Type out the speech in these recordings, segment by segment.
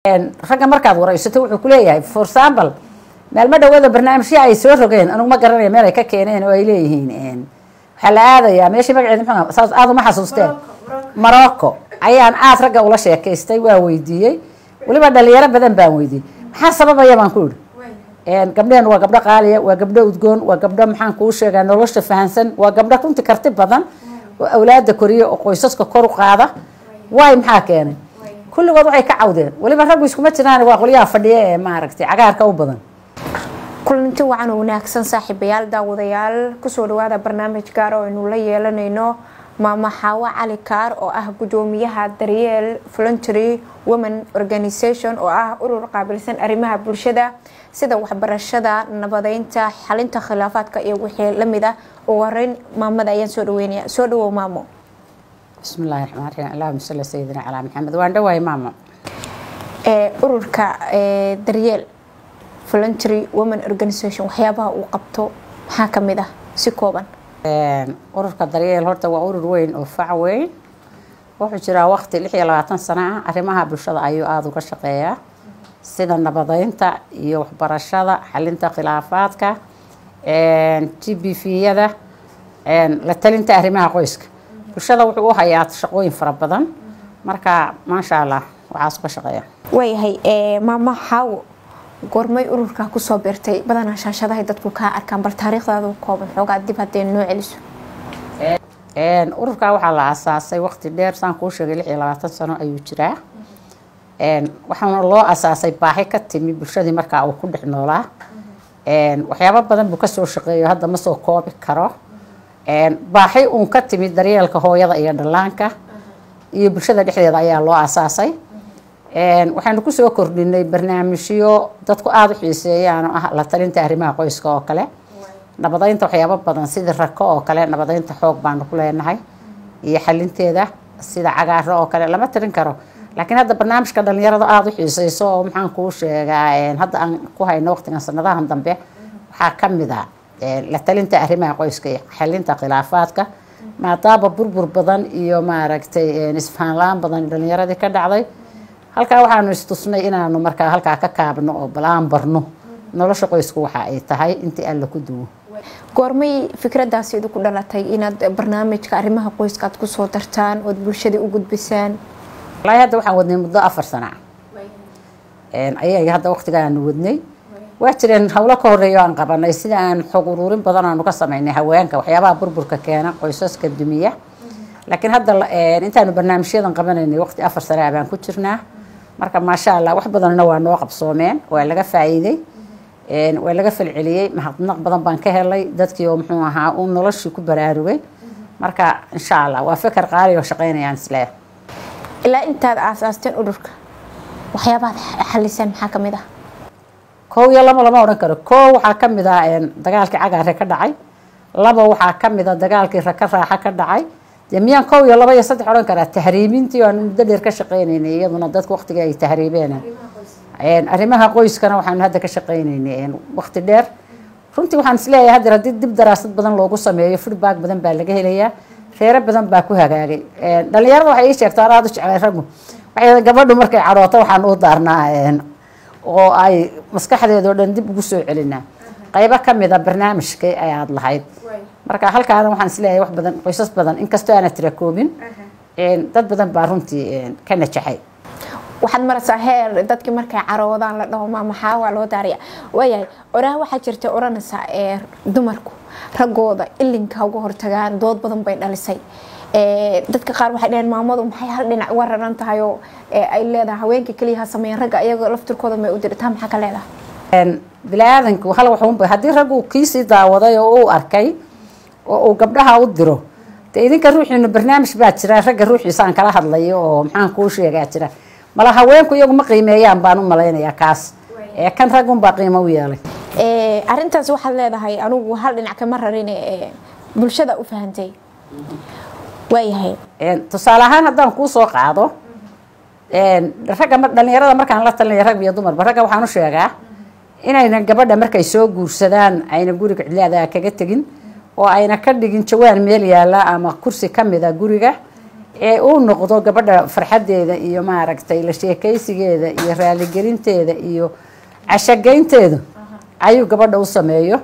ragga markaad waraysato wuxuu kuleeyahay for example maalmo dhawada barnaamijyo ay soo rogeen anugu ma garanaya meel ay ka keeneen oo ay leeyihiin waxaa la aadayaa meeshii magaceed mxu saas aad uma xasuusteen morocco ayaan aad ragga ula sheekaystay waa weydiiyey weliba dhalinyaro badan baan weydiiyey maxaa sababaya baan ku idhi gabdheen waa gabdho qaaliya waa gabdho udgoon waa gabdho maxaan kuu sheegaa nolosha fahansan waa gabdho runti karti badan oo awlaada koriya oo qoysaska kor u qaada waay maxaa keenay kulligood waxay ka cawdeen weliba raggu iskuma jiraan waa qolyaha fadhiya ee maaragtay cagaarka u badan kulanti wacan oo wanaagsan saaxiibayaal daawadayaal kusoo dhawaada barnaamij gaar oo aynu la yeelanayno maama xaawo cali kaar oo ah gudoomiyaha daryeel voluntary women organisation oo ah urur qaabilsan arrimaha bulshada sida waxbarashada nabadeynta xalinta khilaafaadka iyo wixii lamid ah ugu horeyn maamada ayaan soo dhaweynaya soo dhawow maamo bismi illaahi raxmaan raxiim allahuma salli sayidina calaa maxamed waan dhawaay maamo ururka daryeel voluntary women organisation waxyaabaha uu qabto maxaa kamid ah si kooban ururka daryeel horta waa urur weyn oo fac weyn wuxuu jiraa waqti lix iyo labaatan sano ah arrimaha bulshada ayuu aada uga shaqeeyaa sida nabadeynta iyo waxbarashada xalinta khilaafaadka g b v-yada la talinta arrimaha qoyska bulshada wuxuu u hayaa shaqooyin fara badan marka maasha allah waxaas uga shaqeeya waayahay maama xaawo goormay ururka kusoo beertay badanaa shaashadahay dadku kaa arkaan bal taariikhdaadu kooban xoogaa dib haddee noo celiso ururka waxaa la asaasay waqti dheer saan kuu sheegay lix iyo labaatan sano ayuu jiraa waxaana loo asaasay baahi ka timi bulshadii markaa uu ku dhex noolaa waxyaabo badan buu kasoo shaqeeyo hadda ma soo koobi karo baaxi uun ka timi daryeelka hooyada iyo dhallaanka iyo bulshada dhexdeeda ayaa loo asaasay waxaynu kusoo kordhinay barnaamijyo dadku aada u xiiseeyaan oo ah la talinta arrimaha qoyska oo kale nabadeynta waxyaabo badan sidii rako oo kale nabadeynta xoog baanu ku leenahay iyo xalinteeda sida cagaaro oo kale lama tirin karo laakiin hadda barnaamijka dhalinyarada aada u xiiseyso oo maxaan kuu sheegaa hadda aan ku hayno waqtigan sanadahan dambe waxaa kamid a la talinta arrimaha qoyska iyo xalinta khilaafaadka maadaama burbur badan iyo maaragtay isfahanlaan badan dhalinyaradii ka dhacday halkaa waxaanu istusnay inaanu markaa halkaa ka kaabno oo bal aan barno nolosha qoysku waxa ay tahay intii alla ku duwo goormay fikradaasi idinku dhalatay inaad barnaamijka arrimaha qoyska aad kusoo dartaan ood bulshada u gudbisaan wallaahi hadda waxaan wadnay muddo afar sana ayay hadda waqtigaanu wadnay waa jireen howlo ka horeeya o aan qabanay sida aan xog uruurin badan aanu ka sameynay haweenka waxyaabaha burburka keena qoysaska dumiya laakiin hadda intaanu barnaamijyadan qabanaynay waqti afar sana baan ku jirnaa marka maasha allah wax badanna waa noo qabsoomeen waa laga faa'iiday waa laga falceliyey mahadnaq badan baan ka helay dadkii oo muxuu ahaa uu noloshii ku baraarugay marka insha allah waa fikar qaali oo shaqeynayaan isleeh ilaa intaad aasaasteen ururka waxyaabaad xaliseen maxaa kamid ah kow iyo laba lama odhan karo kow waxaa kamid ah dagaalkii cagaare ka dhacay laba waxaa kamid a dagaalkii raka raaxa ka dhacay dee miyaan kow iyo laba iyo saddex odhan karaa tahriibintii aan muddo dheer ka shaqeynaynay iyaduna dadku waqtigii ay tahriibeen arrimaha qoyskana waxaanu hadda ka shaqeynaynay waqti dheer runtii waxaan isleeyahay haddeer haddii dib daraasad badan loogu sameeyo feedback badan baa laga helayaa reero badan baa ku hagaagay dhalinyarada waxay ii sheegtaa aada u jeclay raggu waxay gabadhu markay cadhooto waxaan u daarnaa oo ay maskaxdeeda oo dhan dib ugu soo celinaa qaybo kamid a barnaamijkii ay aada lahayd marka halkaana waxaan isleeyahay wax badan qoysas badan inkastoo aana tirakoobin dad badan baa runtii ka najaxay waxaad maraysaa heer dadkii markay caroodaan la dhaho ma maxaa waa loo daariya waayahay oraah waxaa jirta odhanaysaa ee dumarku raggooda ilinka uga hortagaan dood badan bay dhalisay dadka qaar waxay dhaheen maamadu maxay hal dhinac uga raran tahay oo ay leedahay haweenka keliya ha sameeyeen ragga iyagoo laftirkooda may u dirtaa maxaa ka leedahay bini-aadanku hal waxunba haddii raggu kiisii daawaday oo uu arkay oo uu gabdhaha u diro dee idinka ruuxiinu barnaamij baa jira ragga ruuxiisa aan kala hadlayo oo maxaan kuu sheegaa jira mala haweenku iyagu ma qiimeeyaan baan u malaynayaa kaas ee kan raggunbaa qiimo u yeelay arintaas waxaad leedahay anigu hal dhinac kama rarin bulshada u fahantay waayahay tusaale ahaan haddaan kuu soo qaado ragga dhalinyarada markaan la talinaya rag iyo dumarba ragga waxaan u sheegaa inayna gabadha markay soo guursadaan ayna guriga cidlaada kaga tegin oo ayna ka dhigin jawaan meel yaala ama kursi kamida guriga ee uu noqdo gabadha farxadeeda iyo maaragtay la sheekaysigeeda iyo raaligelinteeda iyo cashageynteeda ayuu gabadha u sameeyo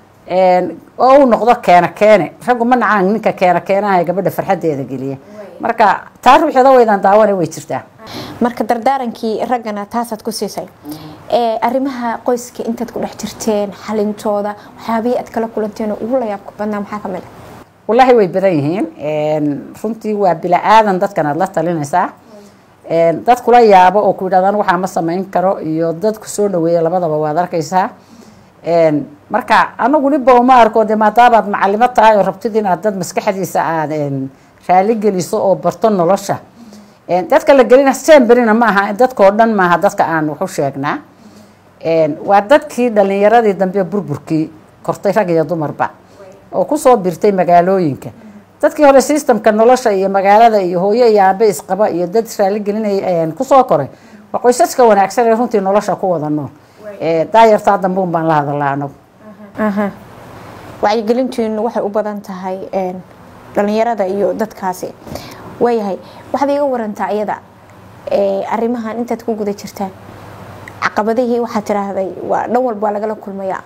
oo uu noqdo keena keene raggu ma nacaan ninka keena keenaha gabadha farxadeeda geliya marka taa ruuxeeda weydan daawana way jirtaa marka dardaarankii raggana taasaad ku siisay arrimaha qoyska intaad ku dhex jirteen xalintooda waxyaabihii aad kala kulanteen oo ugu layaabka badnaa maxaa ka mid ah wallaahi way badan yihiin runtii waa bila aadan dadkan aad la talinaysaa dad kula yaabo oo ku yidhahdaan waxaa ma samayn karo iyo dad ku soo dhaweeya labadaba waad arkaysaa marka anagu niba uma arko de maadaabaad macalimo tahay oo rabtid inaad dad maskaxdiisa aad raali geliso oo barto nolosha dadka la gelina seen berina ma aha dadkao dhan maaha dadka aan waxu sheegnaa waa dadkii dhalinyaradii dambe burburkii kortay rag iyo dumarba oo kusoo birtay magaalooyinka dadkii hore systemka nolosha iyo magaalada iyo hooyo iyo aabe isqaba iyo dad raaligelinay kusoo koray waa qoysaska wanaagsan ee runtii nolosha ku wada nool daayartaa dambuun baan la hadalaa anagu wacyigelintiinu waxay u badan tahay dhalinyarada iyo dadkaasi waayahay waxaad iga warantaa iyada arrimahan intaad ku guda jirtaan caqabadihii waxaad tiraahday waa dhan walba waa lagala kulmayaa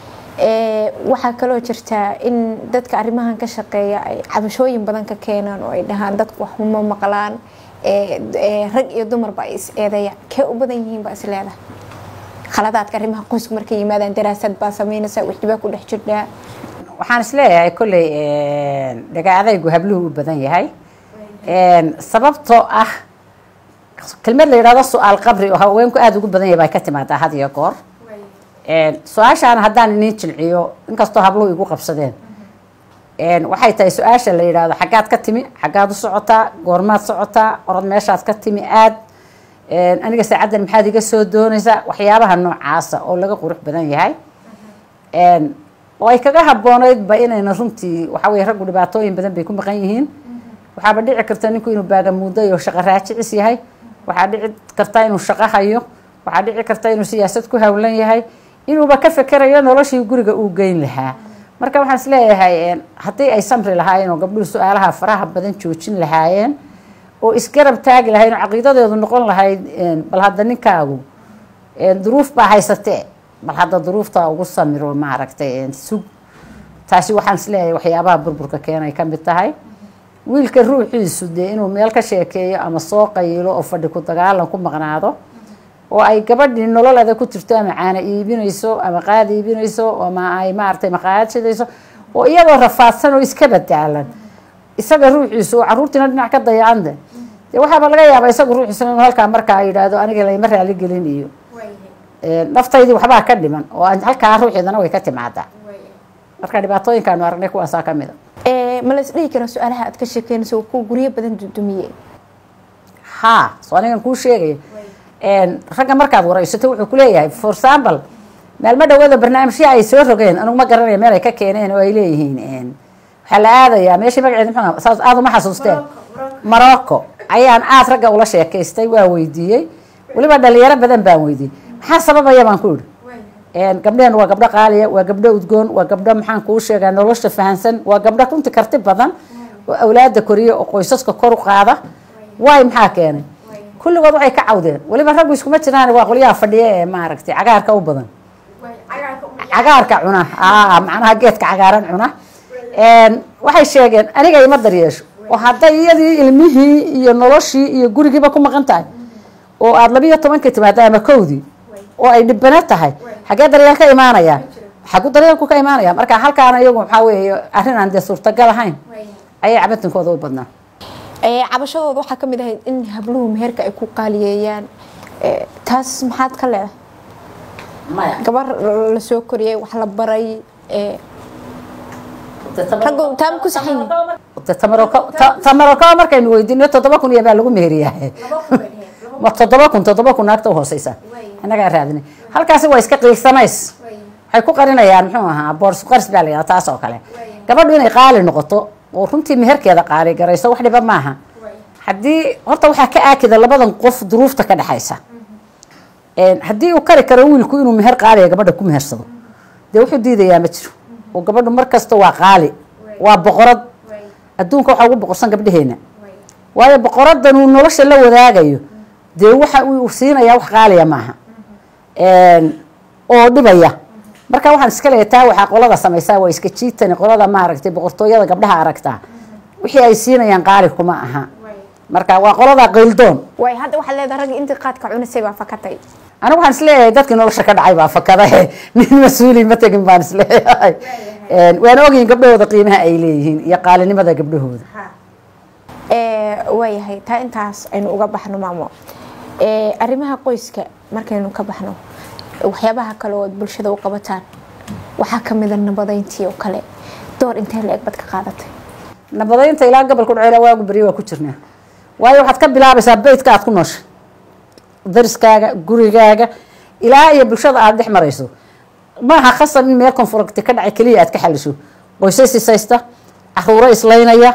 waxaa kaloo jirtaa in dadka arrimahan ka shaqeeya ay cabashooyin badan ka keenaan oo ay dhahaan dadku wax uma maqlaan rag iyo dumarba ay is eedeeyaan kee u badan yihiin baa is leedahay khaladaadka arrimaha qoysku markay yimaadaan daraasad baa sameynaysa wixdibaa ku dhex jirnaa waxaan isleeyahay kolley dhaga adaygu habluhu u badan yahay sababtoo ah kelmad la yidhahdo su-aal qabri oo haweenku aada ugu badan yahay baa ka timaadaa had iyo goor su-aashaana haddaan iniin jilciyo inkastoo habluhu igu qabsadeen waxay tahay su-aasha la yidhaahdo xaggaad ka timi xaggaad u socotaa goormaad socotaa orod meeshaad ka timi aad aniga saacaddan maxaad iga soo doonaysaa waxyaabaha noocaasa oo laga qurux badan yahay oo ay kaga habboonaydba inayna runtii waxa weye raggu dhibaatooyin badan bay ku maqan yihiin waxaaba dhici karta ninku inuu baagamuuday oo shaqo raajicis yahay waxaa dhici karta inuu shaqo hayo waxaa dhici karta inuu siyaasad ku hawlan yahay inuuba ka fekerayo noloshii guriga uu geyn lahaa marka waxaan isleeyahay haddii ay samri lahaayeen oo gabdhuhu su-aalaha faraha badan joojin lahaayeen oo isgarab taagi lahayn oo caqiidadeedu noqon lahayd bal hadda ninkaagu duruuf baa haysatee bal hadda duruufta ugu samiro maaragtay sug taasi waxaan isleeyahay waxyaabaha burburka keenay ka mid tahay wiilka ruuxiisu dee inuu meel ka sheekeeyo ama soo qayilo oo fadhi ku dagaalan ku maqnaado oo ay gabadhii nololeeda ku jirto ama caana iibinayso ama qaad iibinayso ama ay maaragtay maqaayad shidayso oo iyadoo rafaadsan oo iska badaalan isaga ruuxiisu oo caruurtiina dhinac ka dayacande dee waxaaba laga yaabaa isagu ruuxiisuna inuu halkaa markaa yidhaahdo aniga layma raaligelin iyo naftaydii waxbaa ka dhiman oo halkaa ruuxeedana way ka timaadaa marka dhibaatooyinkaanu aragnay kuwaasaa ka mid a ma la is dhihi kara su-aalaha aad ka sheekeynayso kuwa guryo badan dudumiye haa soo anigan kuu sheegaya ragga markaad waraysato wuxuu kuleeyahay for example maalmo dhawaada barnaamijya ay soo rogeen anugu ma garanaya meel ay ka keeneen oo ay leeyihiin waxaa la aadayaa meeshii magaceed muxuu saas aada uma xasuusteen morocco ayaan aad ragga ula sheekaystay waa weydiiyey weliba dhalinyaro badan baan weydiiyey maxaa sababaya baan ku idhi gabdhehen waa gabdho qaaliya waa gabdho udgoon waa gabdho maxaan kuu sheegaa nolosha fahansan waa gabdho runti karti badan oo awlaada koriya oo qoysaska kor u qaada waay maxaa keenay kulligood waxay ka cawdeen weliba raggu iskuma jiraan waa qolyaha fadhiya ee maaragtay cagaarka u badan cagaarka cuna macnaha geedka cagaaran cuna waxay sheegeen aniga ima daryeesho oo hadday iyadii ilmihii iyo noloshii iyo gurigiiba ku maqan tahay oo aada labiiyo tobankii timaada ama kowdii oo ay dhibano tahay xaggee daryeel ka imaanaya xagu daryeelku ka imaanaya marka halkaana iyagu waxaa weeye arrin aan dee suurtagal ahayn ayay cabatinkooda u badnaa cabashadooda waxaa kamid ahayd in habluhu meherka ay ku qaaliyeeyaan taas maxaad ka leedahay gabar la soo koriyay wax la baray raggu taama ku saxan tamaroko markaynu weydiino toddoba kun iyo baa lagu meheriyaa ma toddoba kun toddoba kun naagta uhooseysa innagaa raadinay halkaasi waa iska qiigsanays waxay ku qarinayaan muxuu ahaa boors qaris baa la yidhaha taas oo kale gabadhu inay qaali noqoto oo runtii meherkeeda qaali garayso wax dhiba maaha haddii horta waxaa ka aakida labadan qof duruufta ka dhexaysa haddii uu kari karo wiilku inuu meher qaaliya gabadha ku mehersado dee wuxuu diidayaa ma jiro oo gabadhu mar kasta waa qaali waa boqorad adduunka waxaa ugu boqorsan gabdhaheena waayo boqoradan uu nolosha la wadaagayo dee waxa uu siinaya wax qaaliya maaha oo dhibaya marka waxaan iska leeyahay taa waxaa qolada samaysaa waa iska jiitani qolada maaragtay boqortooyada gabdhaha aragtaa wixii ay siinayaan qaali kuma aha marka waa qolada qayldoon way hadda waxaad leedahay ragga intii qaadka cunasay baa fakatay anigu waxaan isleeyahay dadkii nolosha ka dhacay baa fakadahe nin mas-uuli ma tegin baan isleeyahay waan ogyihin gabdhahooda qiimaha ay leeyihiin iyo qaalinimada gabdhahooda waayahay taa intaas aynu uga baxno maamo arrimaha qoyska markaynu ka baxno waxyaabaha kale oo bulshada u qabataan waxaa kamida nabadeyntii oo kale door intee la eg bad ka qaadatay nabadeynta ilaa gobolka dhaceyla waagu beriya waa ku jirnaa waayo waxaad ka bilaabaysaa beytka aad ku noosha dariskaaga gurigaaga ilaa iyo bulshada aada dhex marayso maaha khasab in meel konfuragti ka dhacay keliya aad ka xalisho qoysas isaysta caruuro islaynaya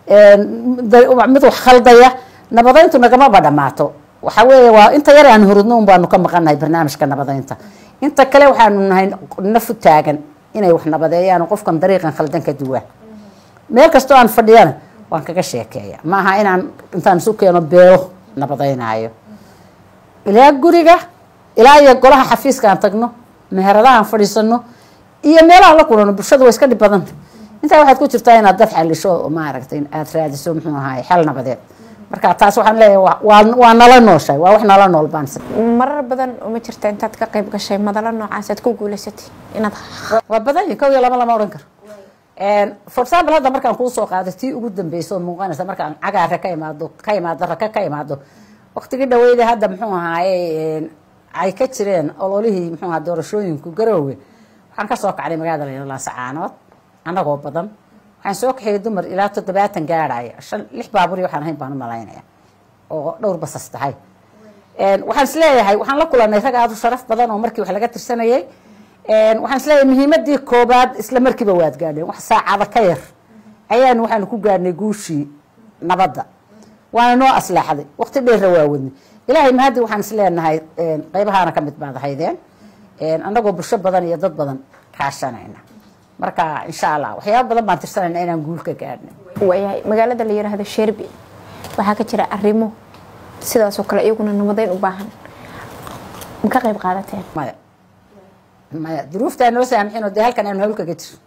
mid wax khaldaya nabadeyntu nagamaba dhamaato waxa weeye waa inta yar aan hurudno un baanu ka maqannahay barnaamijka nabadeynta inta kale waxaanu nahay nafu taagan inay wax nabadeeyaan oo qofkan dariiqan khaldan ka duwaan meel kastoo aan fadhiyana waan kaga sheekeeya maaha inaan intaan isu keeno beelo nabadeynaayo ilaa guriga ilaa iyo golaha xafiiska aan tagno meheradahaan fadhiisano iyo meelaha la kulano bulshada waa iska dhib badanta intaa waxaad ku jirtaa inaad dad xalisho maaragtay aada raadiso muxuu ahaay xal nabadeed marka taas waxaan leeyahay waa nala nooshay waa wax nala nool baan marar badan uma jirta intaad ka qayb gashay madalo noocaas aad ku guuleysatay inaad waa badan yihin kow iyo laba lama odhan karo for example hadda markaan kuu soo qaado tii ugu dambeysa oo muuqanaysa markaan cagaarka ka imaado ka imaado raka ka imaado waqtigii dhaweyda hadda muxuu ahaaye ay ka jireen ololihii muxuu ahaa doorashooyinku garoowe waxaan kasoo kacnay magaalada layidhahdo laasacaanood annagoo badan waxaan soo kaxeeyay dumar ilaa toddobaatan gaadhaya shan lix baaburi waxaan ahayn baan u malaynaya oo dhowr basas tahay waxaan is leeyahay waxaan la kulanay rag aada u sharaf badan oo markii wax laga tirsanayay waxaan is leeyahay muhiimadii koobaad isla markiiba waad gaadheen wax saacada ka yar ayaanu waxaanu ku gaadhnay guushii nabadda waana noo aslaaxday waqti dheerra waa wadnay ilaahay mahaddi waxaan is leenahay qaybahaana ka mid baad ahaydeen annagoo bulsho badan iyo dad badan kaashanayna marka insha allah waxyaaba badan baan tirsanayna inaan guul ka gaadhno waayahay magaalada la yiraahdo sherbi waxaa ka jira arrimo sidaasoo kale iyaguna nabadeyn u baahan ma ka qayb qaadateen maya maya duruuftaa noo saamixinoo dee halkan aanu hawlkaga jiro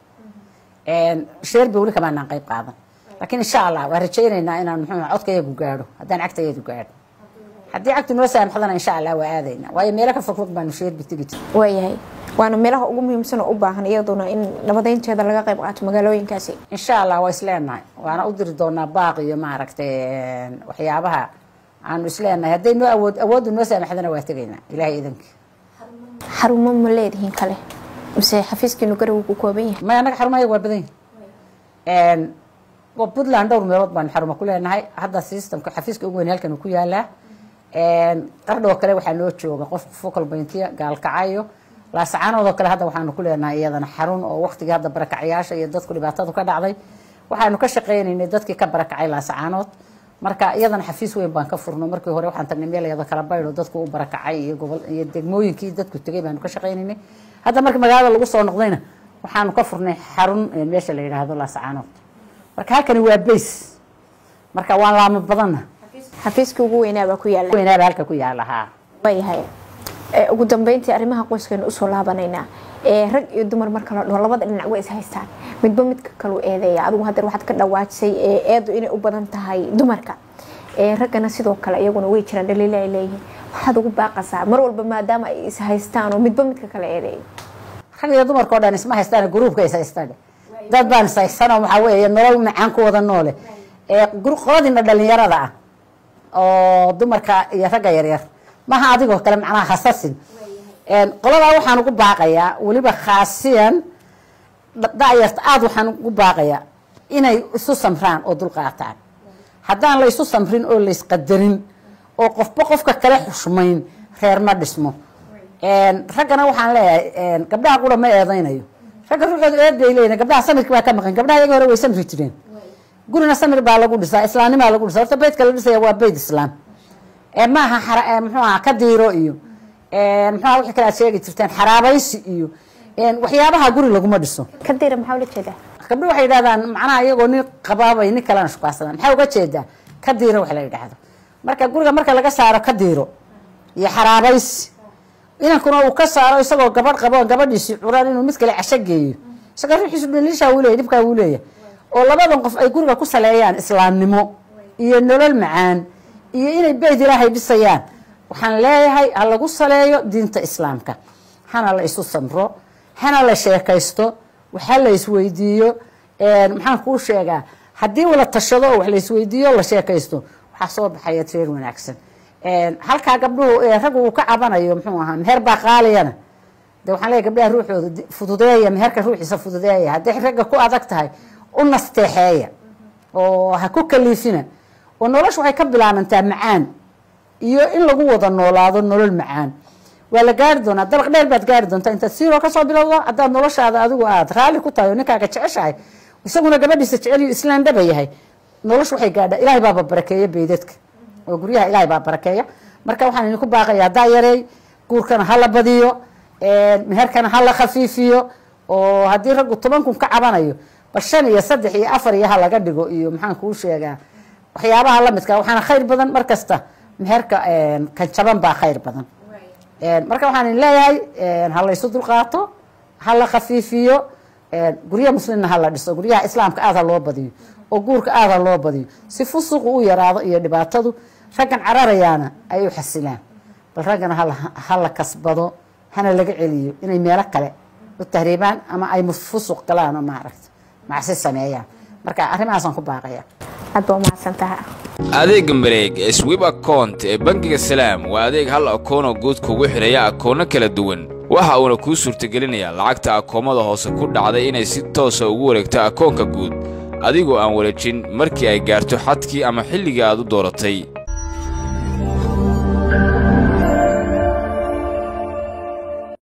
sherbi weli kamaanaan qayb qaadan laakiin insha allah waan rajaynaynaa inaan muxuu codkayagu gaadho haddaan cagtayadu gaadho haddii cagtu noo saamixdana insha allah waa aadayna waayo meelo ka fogfog baanu sherbi tegi jir waayahay waana meelaha ugu muhiimsan oo u baahan iyaduna in nabadeynteeda laga qayb qaato magaalooyinkaasi insha allah waa isleenahay waana u diri doonaa baaq iyo maaragtay waxyaabaha aanu isleenahay hadday noo awood awooddu noo saamaxdana waa tegaynaa ilahay idankii xarumo ma leedihiin kale mise xafiiskiinu garow ku kooban yahay maya annaga xarumayaga waa badan yihin puntland dhowr meelood baanu xarumo ku leenahay hadda systemka xafiiska ugu weyn halkan uu ku yaalaa qardhoo kale waxaa noo jooga qof focal pointiya gaalkacayo laasacaanoodoo kale hadda waxaanu ku leenahay iyadana xarun oo waqtigii hadda barakacyaasha iyo dadku dhibaatadu ka dhacday waxaanu ka shaqaynaynay dadkii ka barakacay laasacaanood marka iyadana xafiis weyn baan ka furno markii hore waxaan tagnay meel iyada kala baydho dadku u barakacay iyo gobol iyo degmooyinkii dadku tegay baanu ka shaqaynaynay hadda markii magaalada lagu soo noqdayna waxaanu ka furnay xarun meesha la yidhaahdo laasacaanood marka halkani waa bays marka waan laamo badanna xafiiskii ugu weynaabaa ku yaala weynaaba halka ku yaala haa waayahay ugu dambeyntii arrimaha qoyskaynu usoo laabanaynaa rag iyo dumar marka la dhaho labada dhinac way is haystaan midba midka kalu eedeeya adigu hadeer waxaad ka dhawaajisay eedu inay u badan tahay dumarka raggana sidoo kale iyaguna way jiraan dhaliilo ay leeyihiin waxaad ugu baaqasaa mar walba maadaama ay is haystaan oo midba midka kale eedeeyo rag iyo dumarka o dhan isma haystaan gruubka is haystaan dad baan is haysanoo waxaa weeye nolol macaan ku wada noole qoladiina dhalinyarada ah oo dumarka iyo ragga yaryar maha adigoo kale macnaha hasasin qoladaa waxaan ugu baaqayaa weliba khaasiyan dayarta aada waxaan ugu baaqayaa inay isu samraan oo dulqaataan haddaan la isu samrin oo laysqadarin oo qofba qofka kale xushmayn reer ma dhismo raggana waxaan leeyahay gabdhaha qura ma eedaynayo ragga ruuxooda eed bay leeyihin gabdhaha samirki baa ka maqan gabdhaha iyaga hore way samri jireen gurina samir baa lagu dhisaa islaamnimaa lagu dhisa horta beydka la dhisaya waa beyd islaam maaha muxuu aha ka diiro iyo muxuaha wixii kale aad sheegi jirteen xaraabaysi iyo waxyaabaha guri laguma dhiso kadira maxaa ula jeedaa gabdho waxay yidhahdaan macnaha iyagoo nin qabaabay nin kalena shukaadsadaan maxaa uga jeedaa ka diiro wax la yidhaahdo marka guriga marka laga saaro ka diiro iyo xaraabaysi inankuna uu ka saaro isagoo gabadh qabo gabadhiisi curaan inuu mid kale casho geeyo isaga ruuxiisu dhaliishaa wuu leeyahy dhibkaa wuu leeyahay oo labadan qof ay guriga ku saleeyaan islaamnimo iyo nolol macaan iyo inay beyd ilaahay dhisayaan waxaan leeyahay ha lagu saleeyo diinta islaamka hana la isu samro hana la sheekaysto waxa la isweydiiyo maxaan kuu sheegaa haddii wala tashado oo wax la isweydiiyo la sheekaysto waxaa soo baxaya tireer wanaagsan halkaa gabdhuhu raggu uu ka cabanayo muxuu ahaa meher baa qaaliyana de waxaan leeyahy gabdhaha ruuxooda fududeeya meherka ruuxiisa fududeeya hadday ragga ku adag tahay u nasteexeeya oo ha ku kaliifina oo nolosha waxay ka bilaabantaa macaan iyo in lagu wada noolaado nolol macaan waa la gaari doonaa dabaq dheer baad gaari doontaa intaad siiroo kasoo bilowdo haddaad noloshaada adigu aad raalli ku tahay oo ninkaaga jeceshahay isaguna gabadhiisa jeceliyo islaan dhaba yahay nolosha waxay gaadhaa ilaahay baaba barakeeya beydadka oo guryaha ilaahay baa barakeeya marka waxaan idinku baaqaya haddaa yareey guurkana hala badiyo meherkana hala khafiifiyo oo haddii raggu toban kun ka cabanayo bal shan iyo saddex iyo afar iyo ha laga dhigo iyo maxaan kuu sheegaa waxyaabaha lamidka waxaana khayr badan mar kasta meherka kan jaban baa khayr badan marka waxaan idin leeyahay ha la ysu dulqaato ha la khafiifiyo guryaha muslimna ha la dhiso guryaha islaamka aad ha loo badiyo oo guurka aad ha loo badiyo si fusuqu u yaraado iyo dhibaatadu raggan cararayaana ay u xasilaan bal raggana ha la kasbado hana laga celiyo inay meelo kale u tahriibaan ama ay fusuq galaan oo maaragta macsi sameeyaan marka arrimahaasaan ku baaqaya aad baa umahadsantaha adeega mareeg ee swib account ee bangiga salaam waa adeeg hal akoonoo guud kugu xidhaya akoonno kala duwan waxa uuna kuu suurtagelinayaa lacagta akoomada hoose ku dhacday inay si toosa ugu wareegto akoonka guud adigoo aan wareejin markii ay gaarto xadkii ama xilligii aad u dooratay